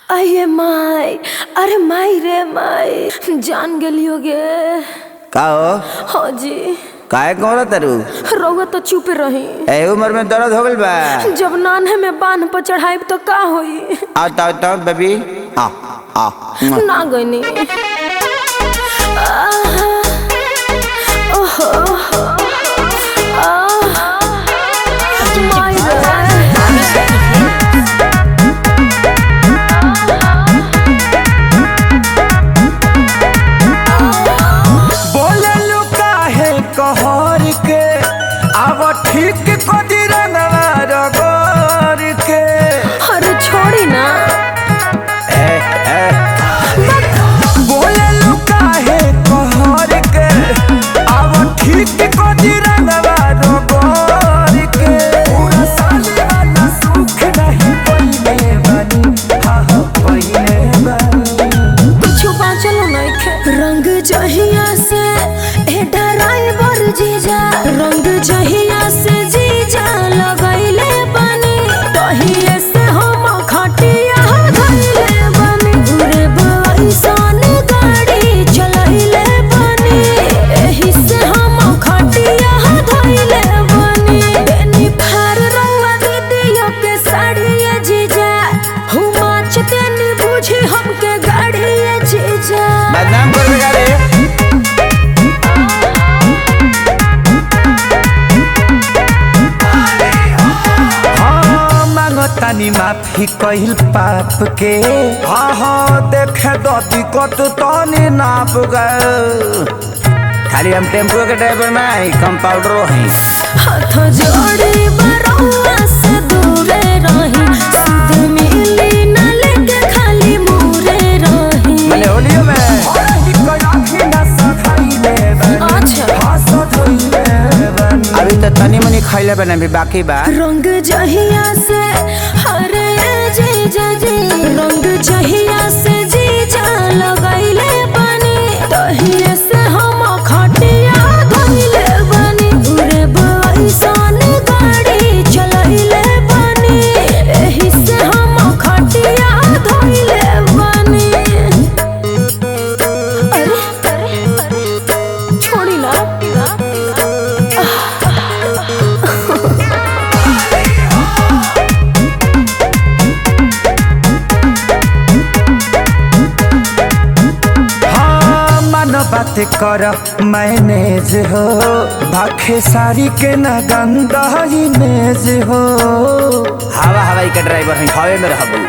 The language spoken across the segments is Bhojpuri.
अये माई अरे माई रे माई जान गेलियो गे का हो हाँ जी काहे कहो तरु रउआ तो चुप रही ए उम्र में दर्द हो गइल बा जब नान्हे में बांध पर चढ़ाई तो का होई आ ताओ ताओ बेबी आ आ मुआ। ना गईनी आहा, ओहो, आहा, माई रे। बोललू काहे कहर के अब ठीक कदी रंगवा रगोर के अरे छोड़ी ना ए ए बोललू काहे कहर के अब ठीक कदी रंगवा रगोर के पूरा साल वाला सुख नहीं पइले बनी हाँ हाँ पइले बनी कुछ बाँचल नइखे रंग जहिया से ए ड्राइवर जीजा रंग जहिया से जीजा लगैले बनी तहिए से हम खटिया धइले बनी उरे बइसन गाड़ी चलैले बनी एही से हम खटिया धइले बनी बेनी फार रंगवा दीदियो के साड़िए जीजा हुमा चतेनी बुझी हमके गाड़िए जीजा बदनाम कर बेटा रे हाँ मांगतानी माफी कहिल पाप के हाँ हाँ देखे दती कत तनी नाप गए खाली हम टेम्पो के ड्राइवर ना है कंपाउंडरो हैं हाथ जोड़ी बरौआ से दूरे रही सुध मिली न लेके खाली मुरे रही मैंने होलियो में अच्छा अभी तो तनी मनी खैले बने भी बाकी बा रंग जहिया से हरे जीजा जी रंग जहिया से जीजा लगैले बनी तहिए से हम खटिया धइले बनी उरे बइसन गाड़ी चलैले बनी एही से हम खटिया धइले बनी अरे अरे अरे छोड़ी ना हाँ मन बात कर मैनेज हो भाखे सारी के न गंदा इमेज हो हवा हवाई के ड्राइवर हैं हवे में रहबू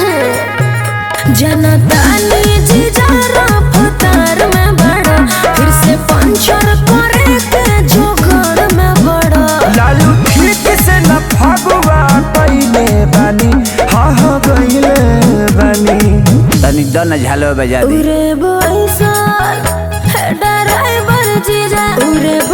जनतानी जिजारा फतार में बड़ा फिर से पंचर करे के जोगर में बड़ा लालू ठीक से न फगुआ पहले बानी हाँ हाँ गईले बानी तनी दन झालो बजा दी उरे बइसन है ड्राइवर जीजा उरे